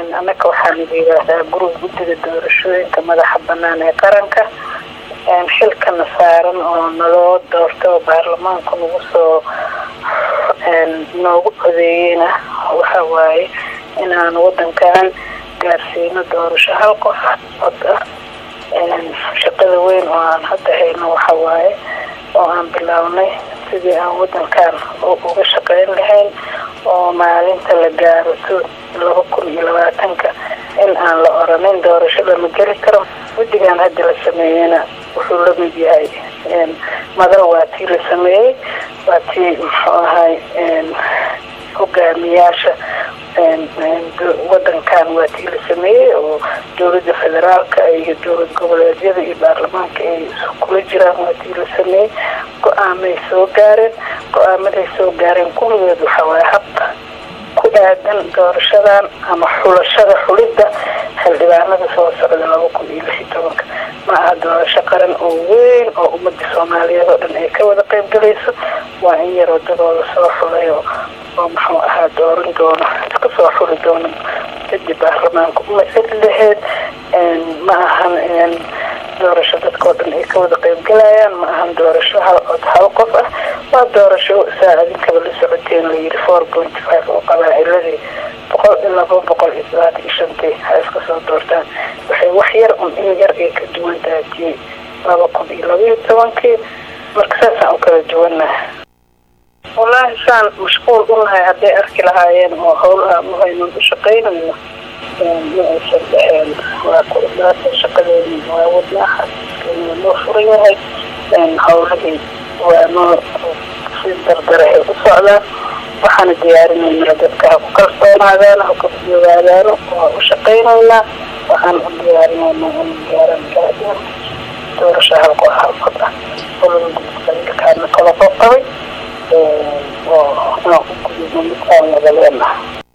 annaka waxaan yidhaahdaa gurug guddiga doorashooyinka madaxa banaan ee qaranka xilkana saaran oo naloo doorta oo baarlamaanku nagu soo noogu codeeyeyna waxa waaye inaan wadankan gaarsiino doorasho hal qof cod ah shaqada weyn oo aan hadda hayno waxa waaye oo aan bilownay sidii aan wadankan uga shaqeyn lahayn oo maalinta la gaaro laba kun iyo labaatanka in aan la oranin doorashada ma geli karo guddigan hadda la sameeyeyna wuxuu la mid yahay madal waa tii la sameeyey waa tii muxuu ahay hogaamiyaasha wadankan waa tii la sameeyey oo dowladda federaalka iyo dowlad goboleedyada iyo baarlamaanka ay kula jiraan waa tii la sameeyey go-aamay soo gaareen go-aamaday soo gaareen kulligeed waxaa waaye habka ku aadan doorashadan ama xulashada xulidda xildhibaanada soo socda laba kun iyo lix iyo tobanka ma aha doorasho qaran oo weyn oo ummadda soomaaliyeed oo dhan ay ka wada qayb galayso waa in yar wadadooda soo xulay oo muxuu ahaa dooran doono iska soo xuli doono kadib baarlamaanka umasali laheyd ma ahan doorasho dadkao dhan ay ka wada qayb galayaan ma ahan doorasho hal cod hal qof ah waa doorasho saa adinkaba la socoteen layiri four point five oo qabaaciladii boqol iyo laba boqol iyo sagaatan iyo shantii ha iska soo doortaan waxay wax yar un in yar ay ka duwan tahay tii laba kun iyo laba iyo tobankii marka saasaan u kala duwannaha wallaahi saan mashquul unahay hadday arki lahaayeen oo howlaha muhaynan u shaqaynayno ma aysan dhaheen waa ku idlaata shaqadeeni waa wadnaa xasiiskeenii waa noo furan yahay howlahii waa noo si dardarahay u socdaan waxaana diyaarinaynaa dadka ha ku kalsoonaadaano ha ku ogaadaano waa u shaqaynaynaa waxaan u diyaarinaynaa in gaaraan gaadeen doorasho halqo halqod ah olada gudkaana kala qoqabay oo aan u gudubno midkaan wada leenaha